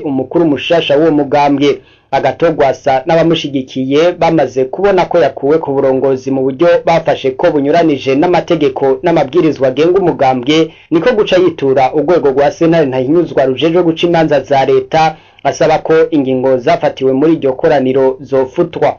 umukuru mushasha w'uwo mugambwe agatogwasa n'abamushigikiye bamaze kubona ko yakuwe ku burongozi mu buryo bafashe ko bunyuranije n'amategeko n'amabwirizwa agenga umugambwe niko guca yitura urwego rwa sentare ntahinyuzwa rujejwe guca imanza za leta asaba ko ingingo zafatiwe muri iryo koraniro zofutwa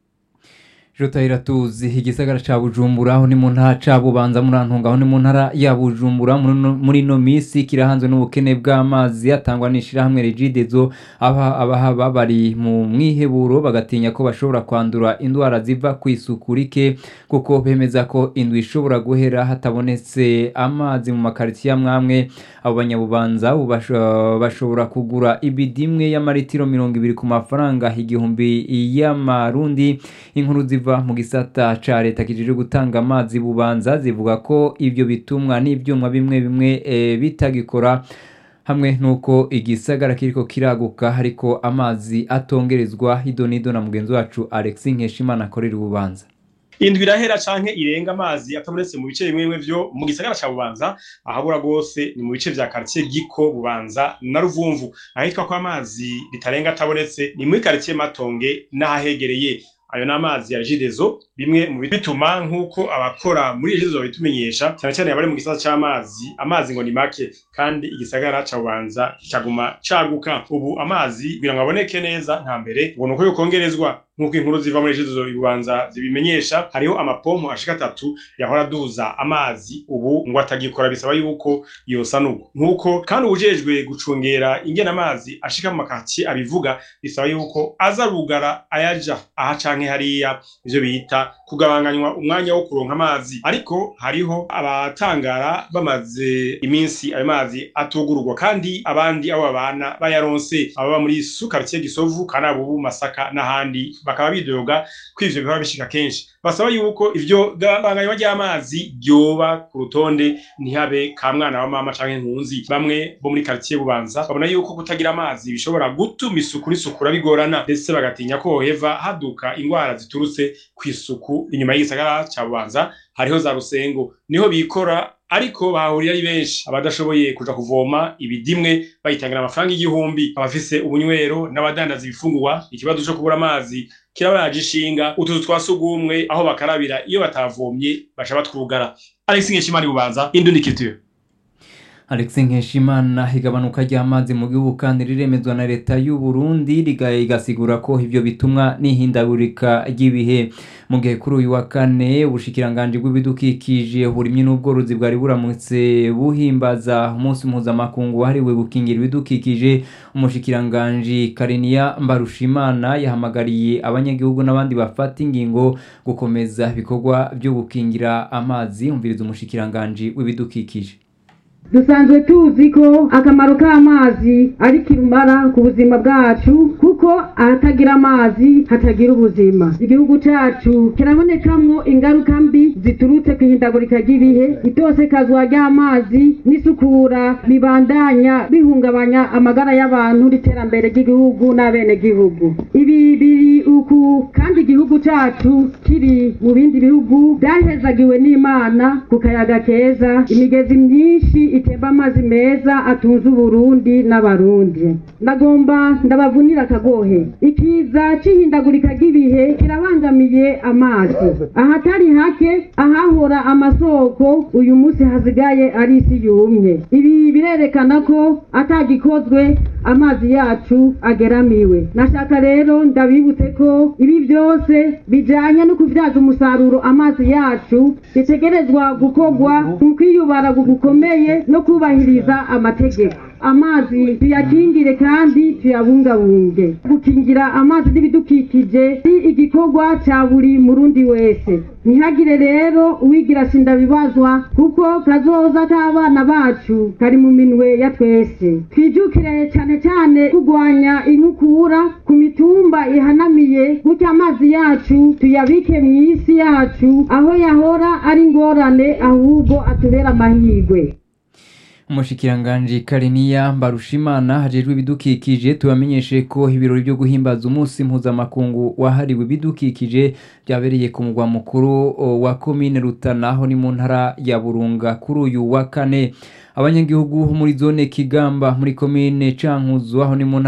jota iratuzi igisagara ca bujumbura aho ni mu ntara ca bubanza murantunga aho ni mu ntara ya bujumbura muri ino misi kirahanzwe n'ubukene bw'amazi atangwa n'ishirahamwe regidezo aba abahaba bari mu mwiheburo bagatinya ko bashobora kwandura indwara ziva ku isuku rike kuko bemeza ko indwi ishobora guhera hatabonetse amazi mu makaritsiye amwamwe abo banyabubanza bashobora kugura ibidi imwe y'amaritiro mirongo ibiri ku mafaranga igihumbi y'amarundi inkuru ziva mu gisata ca leta kijejwe gutanga amazi bubanza zivuga ko ivyo bitumwa n'ivyuma bimwe bimwe e, bitagikora hamwe nuko igisagara kiriko kiraguka ariko amazi atongerezwa idonido na mugenzi wacu Alexis Nkeshimana akorera ububanza indwi irahera canke irenga amazi atabonetse mu bice bimwe bimwe vyo mu gisagara ca bubanza ahabura rwose ni mu bice vya quartier giko bubanza na ruvumvu ahitwa ko amazi bitarenga atabonetse ni muri quartier matonge n'ahahegereye ayo ni amazi ya jidezo bimwe mu bituma nk'uko abakora muri jidezo babitumenyesha cyane cyane abari mu gisata c'amazi amazi ngo ni make kandi igisagara ca bubanza kikaguma caguka ubu amazi kugira ngo aboneke neza nta mbere ngo nuko yokongerezwa nk'uko inkuru ziva muri jidezo ibubanza zibimenyesha hariho amapompo ashika atatu yahora aduza amazi ubu ngo atagikora bisaba yuko yosanurwa nk'uko kandi ubujejwe gucungera ingena amazi ashika mu makatiye abivuga bisaba yuko aza rugara ayaja aha canke hariya ivyo bita kugabanganywa umwanya wo kuronka amazi ariko hariho abatangara bamaze iminsi ayo mazi atugururwa kandi abandi abo babana bayaronse ababa muri sukaritiye gisovu kanabubu masaka n'ahandi bakaba bidoga ko ivyo bihora bishika kenshi basaba yuko ivyo gabanganywa ry'amazi ryoba ku rutonde ntihabe ka mwana wa mama canke nkunzi bamwe bo muri quartier bubanza babona yuko kutagira amazi bishobora gutuma isuku n'isukura bigorana ndetse bagatinya ko hoheva haduka ingwara ziturutse ku isuku inyuma y'igisagara ca bubanza hariho za rusengo niho bikora ariko bahahurira ari benshi abadashoboye kuja kuvoma ibidimwe bayitangira amafaranga igihumbi abafise ubunywero n'abadandaza ibifungurwa ikibazo co kubura amazi kirabaje ishinga utuzu twa sugumwe aho bakarabira iyo batavomye baca batwugara Alex Nkeshimana bubanza Indundi Culture Alex Nkeshimana igabanuka ry'amazi mu gihugu kandi riremezwa na leta y'u Burundi rigasigura ko ivyo bitumwa n'ihindagurika ry'ibihe mu gihe kuri uyu wa kane ubushikiranganje bw'ibidukikije uburimyi n'ubworozi bwari buramutse buhimbaza umunsi mpuzamakungu wahariwe gukingira ibidukikije umushikiranganje Kariniya Mbarushimana yahamagariye abanyagihugu n'abandi bafata ingingo gukomeza ibikorwa byo gukingira amazi umviriza umushikiranganje w'ibidukikije dusanzwe tuzi ko akamaro k'amazi ari kirumara ku buzima bwacu kuko ahatagira amazi hatagira ubuzima igihugu cyacu kirabonekamwo ingaruka mbi ziturutse ku ihindagurika ry'ibihe itosekazwa ry'amazi n'isukura bibandanya bihungabanya amagara y'abantu n'iterambere ry'igihugu n'abenegihugu ibi biri uku kandi igihugu cyacu kiri mu bindi bihugu byahezagiwe n'imana ku kayaga keza imigezi myinshi itemba amazi meza atunze uburundi n'abarundi ndagomba ndabavunira akagohe ikiza c'ihindagurika ry'ibihe kirabangamiye amazi ahatari hake ahahora amasoko uyu munsi hasigaye ari isi yumye ibi birerekana ko atagikozwe amazi yacu ageramiwe nashaka rero ndabibutse ko ibi byose bijanye no kuvyaza umusaruro amazi yacu bitegerezwa gukorwa mu kwiyubara gukomeye no kubahiriza amategeko amazi tuyakingire kandi tuyabungabunge gukingira amazi n'ibidukikije ni igikorwa cya buri murundi wese ntihagire rero uwigira sindabibazwa kuko kazoza k'abana bacu kari mu minwe ya twese twijukire cyane cyane kurwanya inkukura ku mitumba ihanamiye gutyo amazi yacu tuyabike mu isi yacu aho yahora ari ingorane ahubwo atubera amahirwe umushikiranganji kariniya mbarushimana hajejwe ibidukikije tubamenyeshe ko ibirori byo guhimbaza umunsi mpuzamakungu wahariwe ibidukikije byabereye ku mugwa mukuru wa komine rutana aho ni mu ntara ya burunga kuri uyu wa kane abanyagihugu muri zone kigamba muri komine cankuzo aho ni mu ntara